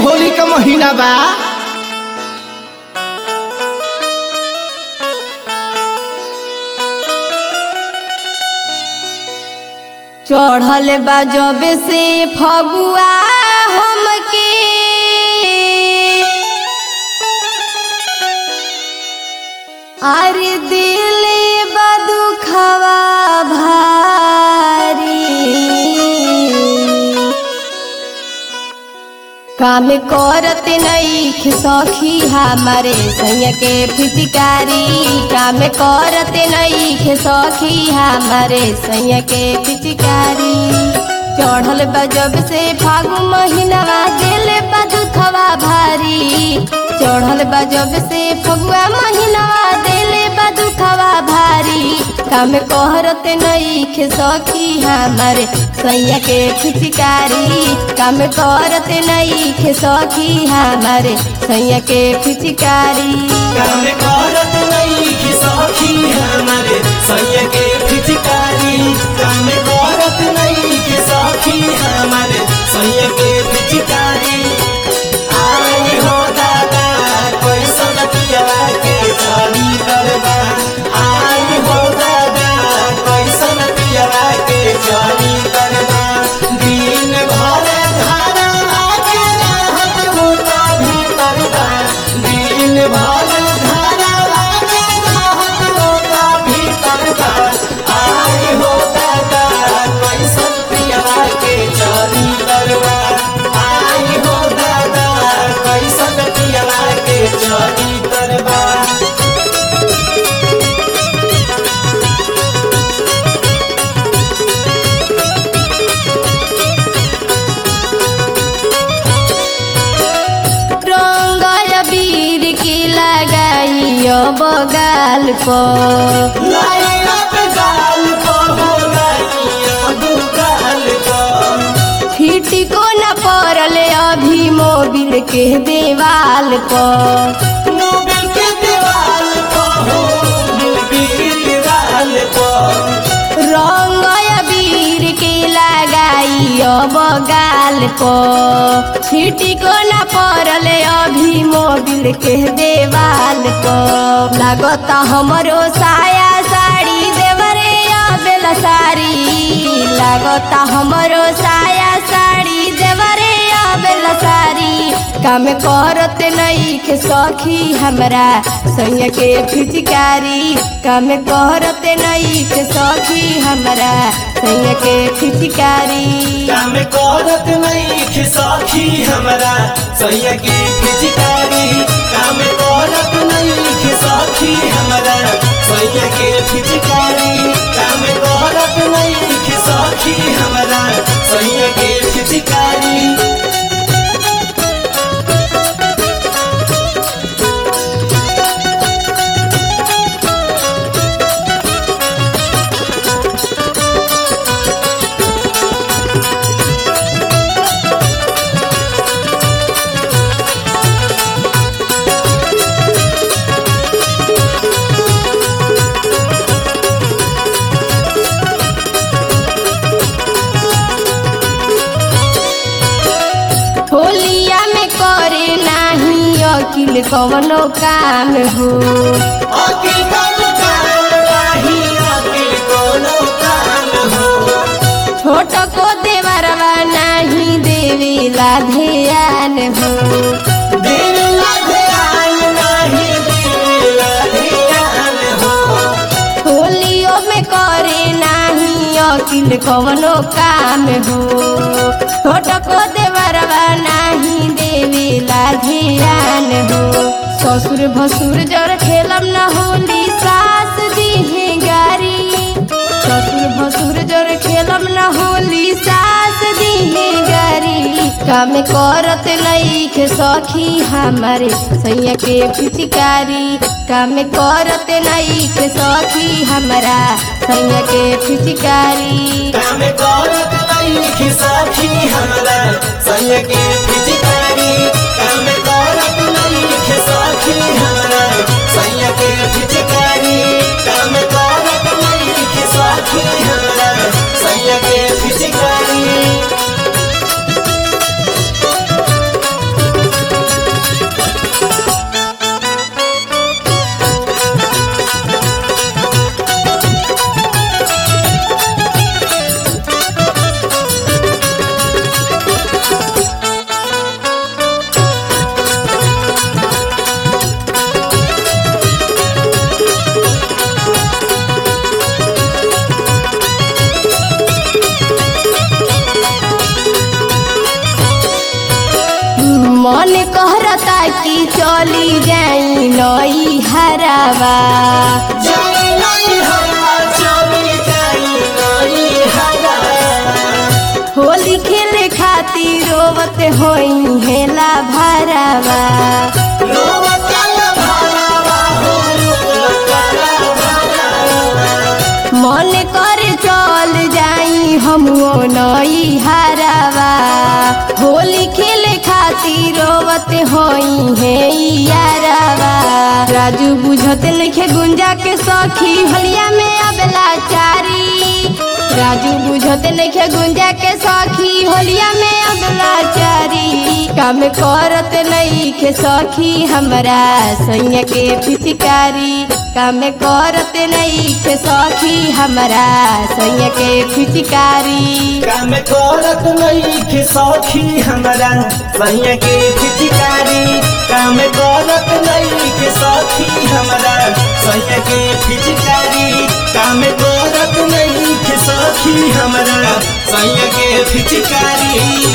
होली का महीना बा चढ़ल बा जब से फगुआ हमके अरे दिले बदुखवा भारी काम करत नईख सखी हमारे सैया के फिचकारी काम करत नईख सखी हमारे सैया के फिचकारी चढ़ल बा जब से फागु महीनवा दिल बदुखवा भारी चढ़ल बा जब से फगुआ महीनवा दिल बदुखवा भारी काम करत नईख सखी हमारे सैया के फिचकारी काम करत नईख सखी हमारे सैया के फिचकारी काम करत नईखी सखी हमारे सैया के फिचकारी काम करत नईखी सखी हमारे सैया के फिचकारी आई हो दादा कैसन पियवा के चली करबा आई हो दादा कैसन पियवा के चली करबा दिन भर धारा आके रहत मोटा भीतर बा दिन भर धारा आके रहत मोटा भीतर बा आई हो दादा कैसन पियवा के चली करबा आई हो दादा कैसन पियवा के चली करबा रंग बीर के लगाइयो बगाल पर लाइला पे गाल को हो लाइया बुगाल को फिटी को न पड़ल अभी मोबिल के देवाल पर मोबिल के दीवाल को हो मोबिल के दीवाल को रंग बीर के लगाइयो बगाल पर फिटी को न पड़ल अभी मोबिल के देवाल पर लागता हमरो साया साड़ी देवरे बेला साड़ी लागता हमरो साया साड़ी देवरे बेला साड़ी काम करत नईख सखी हमरा सैया के फिचकारी काम करत नईख सखी हमरा सैया के फिचकारी काम करत नहीं खिसाखी हमरा सैया के फिचकारी काम करत नहीं खिसाखी हमरा सैया के फिचकारी काम करत नहीं खिसाखी हमरा सैया के फिचकारी होलिया में करे नाही अकिल कवनो काम हो अकिल कोनो काम नाही अकिल कोनो काम हो छोट को देवरवा नाही देवेला ध्यान हो दिल ध्यान नाही दिल ध्यान हो होलियो में करे नाही अकिल कवनो काम हो छोट को देवरवा नाही देवेला ध्यान हो ससुर भसुर जर खेलम न होली सास दीहे गारी ससुर भसुर जर खेलम न होली सास दीहे गारी काम करत लईख सखी हमारे सैया के फिचकारी काम करत लईख सखी हमरा सैया के फिचकारी काम करत नहीं साथी हमरा सैया के फिचकारी काम करत नहीं साथी हमरा सैया के फिचकारी काम करत नहीं साथी हमरा सैया के फिचकारी चली जाई नई हरावा जाई नहीं हरा चली जाई नहीं हरा होली खेले खातिर रोवत होई हेला भरावा रोवतल भरावा हो रोवतल भरावा मन कर चल जाई हमो नई हरावा होली खेले खातिर रोवत होई हे यारावा राजू बुझत लिखे गुंजा के सखी हलिया में अबला चारी राजू बुझत लिखे गुंजा के सखी होलिया में अबला चारी काम करत नहीं के सखी हमरा सैया के पिचकारी काम करत नहीं के सखी हमरा सैया के पिचकारी काम करत नहीं के सौखी हमरा सैया के फिचकारी काम करत नहीं के सौखी हमरा सैया के फिचकारी काम करत नहीं के सौखी हमरा सैया के फिचकारी